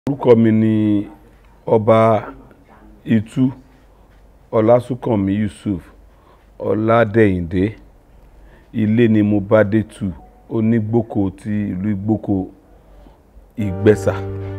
orúkọ mi ni ọba itu ọlásùnkànmí yusuf ọládẹ̀yìndé ilé ni mo bá dé tu onígbòkó ti ìlú ìgbòkó ìgbẹ́sà.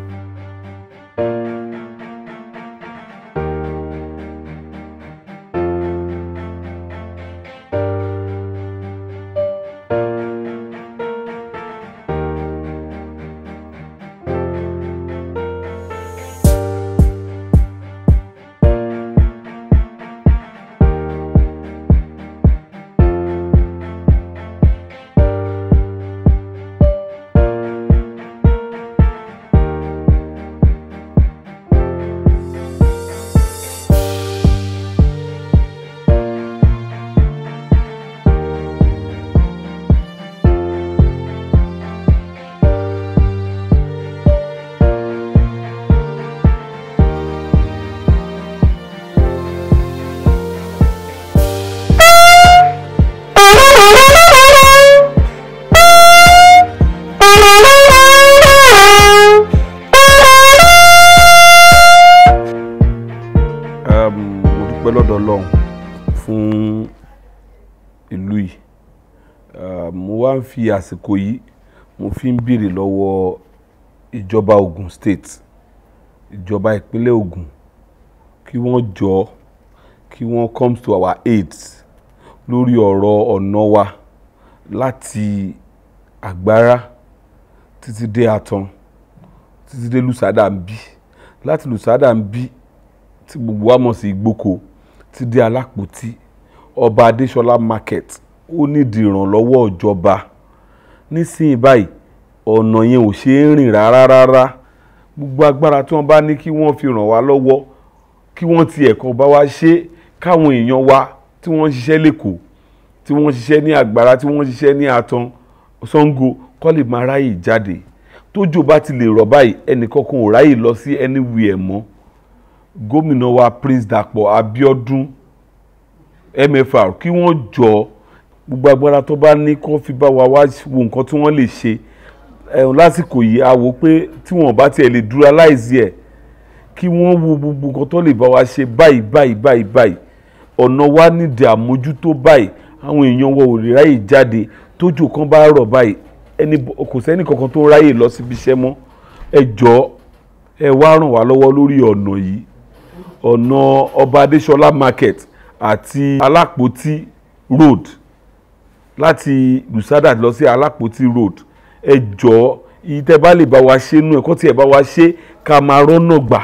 um, mo dúpẹ́ lọ́dọ̀ ọlọ́run fún ìlú yìí um, mo wá ń fi àsìkò yìí mo fi ń béèrè lọ́wọ́ ìjọba Ogun State ìjọba ìpínlẹ̀ Ogun kí wọ́n jọ kí wọ́n come to our aid lórí ọ̀rọ̀ ọ̀nà wa láti Àgbárá títí dé Àtàn títí dé Lùsádà ń bí láti Lùsádà ń bí tí gbogbo wa mọ̀ sí ìgbóko ti dé alápòtí ọba adéṣọlá market ó nídìí ìrànlọ́wọ́ ìjọba nísìnyí báyìí ọ̀nà yẹn ò ṣe é rìn rárá rárá gbogbo agbára tí wọ́n bá ní kí wọ́n fi ràn wá lọ́wọ́ kí wọ́n ti ẹ̀kọ́ bá wa ṣe káwọn èèyàn wa tí wọ́n ń ṣiṣẹ́ lẹ́kọ̀ọ́ tí wọ́n ń ṣiṣẹ́ ní àgbàrá tí wọ́n ń ṣiṣẹ́ ní àtàn Ṣàngó kọ́ lè máa ráyè jáde tójò bá ti lè rọ̀ báyìí ẹnìkankan ò ráyè lọ sí anywhere mọ́ gómìnà wa Prince Dàpọ̀ Abíọ́dún MFR kí wọ́n jọ gbogbo agbára tó bá ní kó fi bá wa wá wo nǹkan tí wọ́n lè ṣe ẹ̀hún lásìkò yìí a wò pé tí wọ́n bá tiẹ̀ lè dúró aláìsí ẹ̀ kí wọ́n wo gbogbo nǹkan tó lè bá wa ṣe báyìí báyìí báyìí báyìí ọ̀nà wa nídìí àmójútó báyìí àwọn èèyàn wa ò lè ráyè jáde tójò kan bá rọ̀ báyìí ẹni kò sẹ́ni kankan tó ráyè lọ síbi iṣẹ́ mọ́ ẹ jọ̀ọ́ ẹ wá ràn wá lọ́wọ́ lórí ọ̀nà yìí ọ̀nà ọba adéṣọlá market àti alápòtí road láti lùsádà lọ sí alápòtí road ẹ jọ̀ọ́ ìtẹ́ bá lè bá wa ṣe nú ẹ̀kọ́ tí ẹ̀ bá wa ṣe ká máa rọ́nà gbà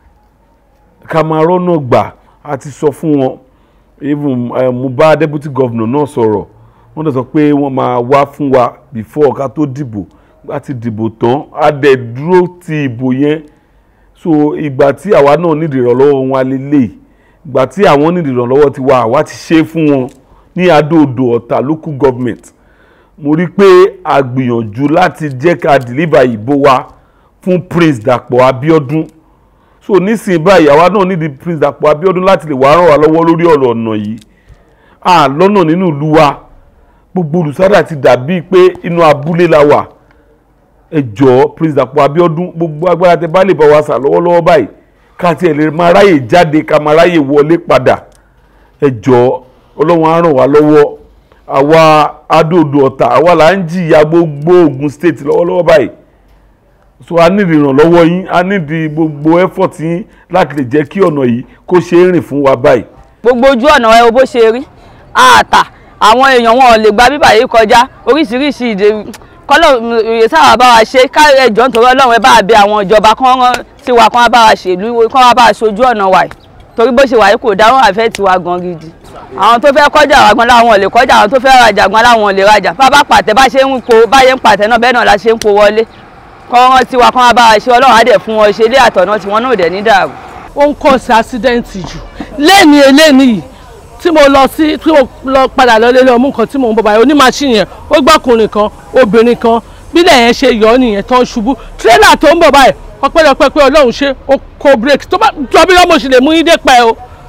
ká máa rọ́nà gbà a ti sọ fún wọn even uh, mo bá deputy governor náà sọ̀rọ̀ wọ́n dẹ̀ sọ pé wọ́n máa wá fún wa before ká tó dìbò a ti dìbò tán a dẹ̀ dúró ti ìbò yẹn so ìgbà tí àwa náà nídìí ìrànlọ́wọ́ wọn lélẹ̀ ìgbà tí àwọn nídìí ìrànlọ́wọ́ ti wá àwa ti ṣe fún wọn ní adóodò ọ̀tà local government mo rí pé a gbìyànjú láti jẹ́ ká deliver ìbò wa fún Prince Dàpọ̀ Abíọ́dún so nísìnyí báyìí àwa náà nídìí Prince Dàpọ̀ Abíọ́dún láti lè wá ràn wá lọ́wọ́ lórí ọ̀rọ̀ ọ̀nà yìí à lọ́nà nínú ìlú wa gbogbo olùsádà ti dàbí pé inú abúlé la wà ẹ jọ̀ọ́ Prince Dàpọ̀ Abíọ́dún gbogbo agbára tẹ bá lè bá wa sà lọ́wọ́lọ́wọ́ báyìí ká tiẹ̀ lè máa ráyè jáde ká máa ráyè wọlé padà ẹ jọ̀ọ́ ọlọ́run á ràn wá lọ́wọ́ àwa adóodò ọ̀tà àwa là ń jìyà gbogbo Ògùn state lọ́wọ́lọ́wọ́ báyìí so a nídìí ìrànlọ́wọ́ yín a nídìí gbogbo effort yín láti lè jẹ́ kí ọ̀nà yìí kó ṣe é rìn fún wa báyìí. gbogbo ojú ọ̀nà ẹ wo bó ṣe rí àtà àwọn èèyàn wọn ò lè gba bíbà yìí kọjá oríṣiríṣi ìdè kọ́lọ̀ ìyè sábà bá wa ṣe ká ẹjọ́ nítorí ọlọ́run ẹ bá wa bẹ àwọn ìjọba kán rán sí wa kán wá bá wa ṣèlú kán wá bá wa ṣojú ọ̀nà wa yìí torí bó ṣe wà yìí kò dá wọn àfẹ́ tiwa gan gidi àwọn tó fẹ́ kọjá wa gan láwọn ò lè kọjá àwọn tó fẹ́ rajà gan láwọn ò lè rajà bá bá pàtẹ bá ṣe ń po báyé ń pàtẹ náà bẹ́ẹ̀ náà la ṣe ń po wọlé kán rán tiwa kán wá bá wa ṣe ọlọ́run á dẹ̀ fún wọn ṣe ilé àtọ̀nà tiwọn náà ò dẹ̀ ní dàrú. ó ń kọ́ sí ásídẹ́ǹtì jù lẹ́ni eléni yìí tí mo lọ sí tí mo lọ padà lọ lélẹ̀ ọmú nǹkan tí mo ń bọ̀ báyìí onímàṣíìnì yẹn ó gbọ́kùnrin kan obìnrin kan bílẹ̀ yẹn ṣe yọ ọ́ nìyẹn tó ń ṣubú tírélà tó ń bọ̀ báyìí ọpẹ́lọpẹ́ pé ọlọ́run ṣe ó kó bírèkì tó bá jọ bí lọ́mọ sì lè mú yín dé pẹ́ o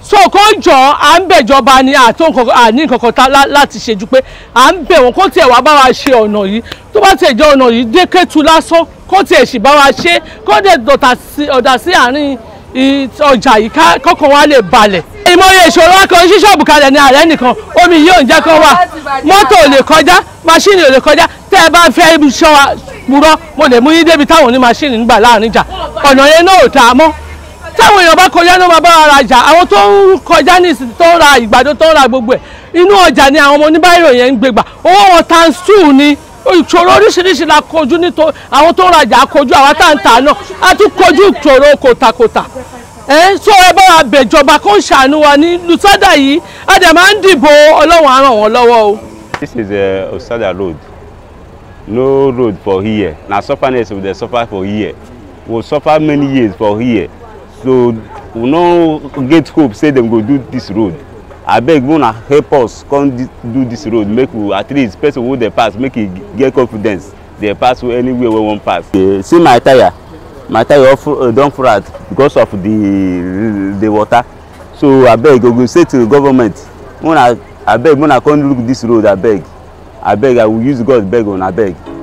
so kó jọ à ń bẹ̀jọba ni àtó àní nǹkan kan láti ṣe ju pé à ń bẹ̀ wọ́n kó tiẹ̀ wá bá wa ṣe ọ̀nà yìí tó bá tiẹ̀ jẹ́ ọ̀nà yìí dé Kétu lásán kó tiẹ̀ sì bá wa ṣe kó dẹ̀ ọ̀dà sí àárín ọjà yìí kọ́kàn wa lè balẹ̀. ìmọ̀ye ìṣòro akọ̀ sí ṣọ́ọ̀bù kalẹ̀ ní ààrẹ nìkan omi yìí ò ń jẹ́ kó wà mọ́tò ò lè kọjá máṣíìnì ò lè kọjá tẹ́ ẹ bá fẹ́ ṣọ́ wa purọ́ mo lè mú yín débi táwọn oní máṣíìnì nígbà láàrin ìjà ọ̀nà yẹn náà ò dáa mọ́ táwọn èèyàn bá kọjá náà máa bá ara jà àwọn tó ń kọjá ní ìsìn tó ń ra ìgbàdo tó ń ra gbogbo ẹ̀ inú ọjà ni àwọn ọmọ oníbàárò yẹn ń gbégbà owó wọn times two ni ìṣòro oríṣiríṣi la kojú nítorí àwọn tó ń rajà kojú àwọn táǹtà náà a tún kojú ìṣòro kòtàkòtà ẹ sọ ẹ bá wa bẹ̀jọba kó ń ṣàánú wa ní lùsádà yìí a dẹ̀ máa ń dìbò ọlọ́run á ràn wọ́n lọ́wọ́ o. This is uh, Osada road no road for here na sufferness we dey suffer for here we suffer many years for here so we no get hope say dem go do dis road abeg una help us come do dis road make we at least person wey dey pass make e get confidence dey pass anywhere wey wan pass. Uh, see my tire my tire uh, don flat because of the the water so abeg we go say to the government una abeg una come look dis road abeg abeg i will use god beg una abeg.